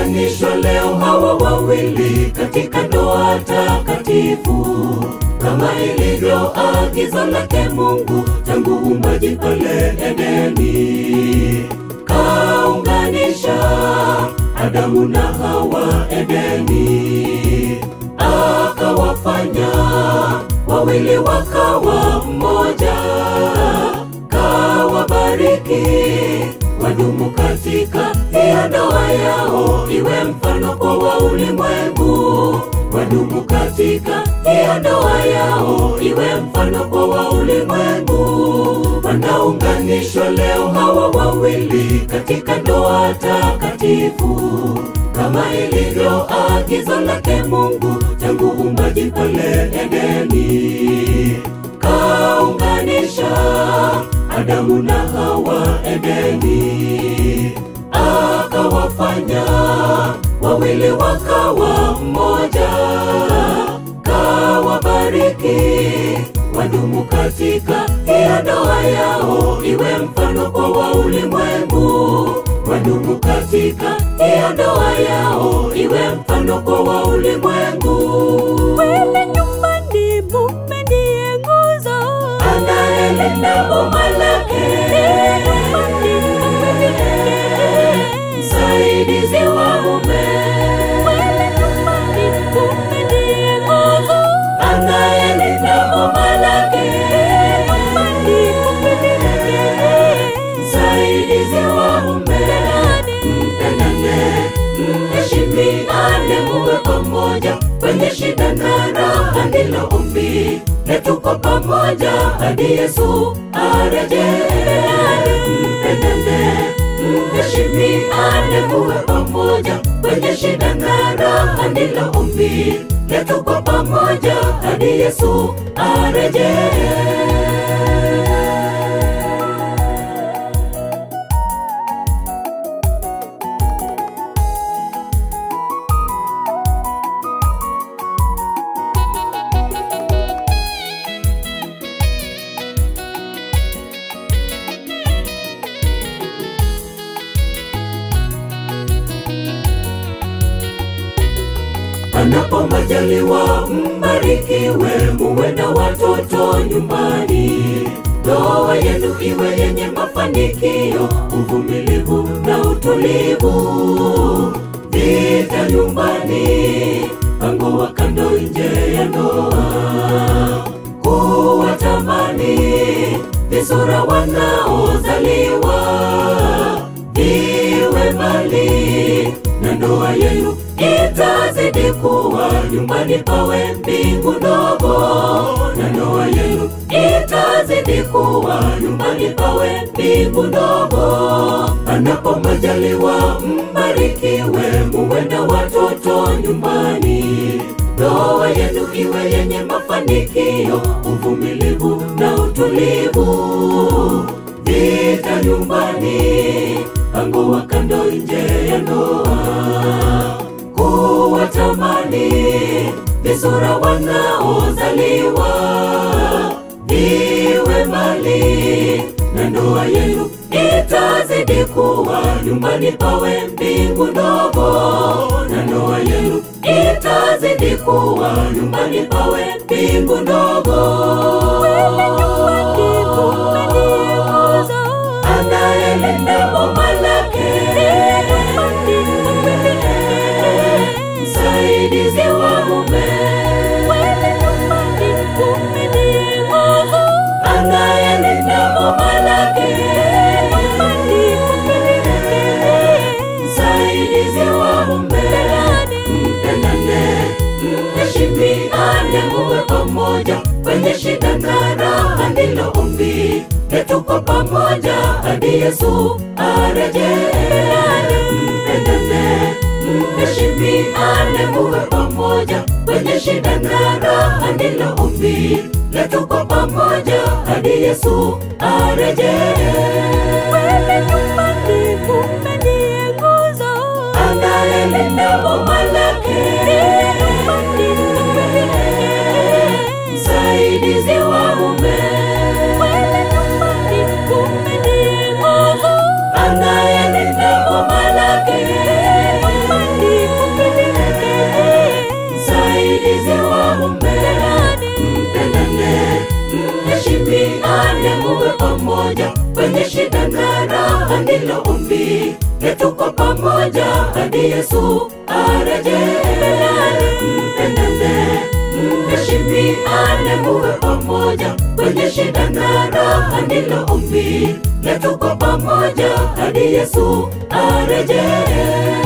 wanaunganishwa leo hawa wawili katika ndoa takatifu kama ilivyo agizo lake Mungu tangu uumbaji pale Edeni, kaunganisha Adamu na Hawa Edeni, akawafanya wawili wakawa mmoja, kawabariki wadumu katika hiyo ndoa yao, iwe mfano kwa wa ulimwengu. Wadumu katika hiyo ndoa yao, iwe mfano kwa wa ulimwengu. Wanaunganishwa leo hawa wawili katika ndoa takatifu, kama ilivyo agizo lake Mungu tangu uumbaji pale Edeni, kaunganisha Adamu na Hawa Edeni, akawafanya wawili wakawa mmoja, kawabariki wadumu katika hiyo ndoa yao, iwe mfano kwa wa ulimwengu. Wadumu katika hiyo ndoa yao, iwe mfano kwa wa ulimwengu. Pale nyumbani mume ndiye nguzo, anayelinda boma lake, msaidizi wa mume, pale nyumbani mume ndiye nguzo, anayelinda boma lake, msaidizi wa mume. Mpendane, mheshimiane, muwe pamoja kwenye shida na raha, ndilo ombi letu kwa pamoja hadi Yesu arejee. Mpendane, mheshimiane, muwe pamoja kwenye shida na raha, ndilo ombi letu kwa pamoja hadi Yesu arejee. Panapo majaliwa mbarikiwe, muwe na watoto nyumbani. Ndoa yenu iwe yenye mafanikio, uvumilivu na utulivu. Vita nyumbani, pango wa kando nje ya ndoa. Kuwatamani visura wanaozaliwa, viwe mbali na ndoa yenu itazidi kuwa nyumbani pawe mbingu ndogo, na ndoa yenu itazidi kuwa nyumbani pawe mbingu ndogo. Panapo majaliwa mbarikiwe, muwe na watoto nyumbani. Ndoa yenu iwe yenye mafanikio, uvumilivu na utulivu. Vita nyumbani, pango wa kando nje ya ndoa kuwatamani visura wanaozaliwa viwe mali na ndoa yenu itazidi kuwa nyumbani pawe mbingu ndogo na ndoa yenu itazidi kuwa nyumbani pawe mbingu ndogo anayelinda boma lake msaidizi wa mume anayelinda boma lake msaidizi wa mume mpendane mheshimiane muwe pamoja kwenye shida na raha ndilo ombi letu kwa pamoja hadi yesu arejee mpendane mheshimiane muwe pamoja kwenye shida na raha ndilo ombi letu kwa pamoja hadi yesu arejee anayelinda boma lake msaidizi wa mume anayelinda boma lake pamoja kwenye shida na raha, ndilo ombi letu kwa pamoja hadi Yesu arejee. Mpendane, mheshimiane, muwe pamoja kwenye shida na raha, ndilo ombi letu kwa pamoja hadi Yesu arejee.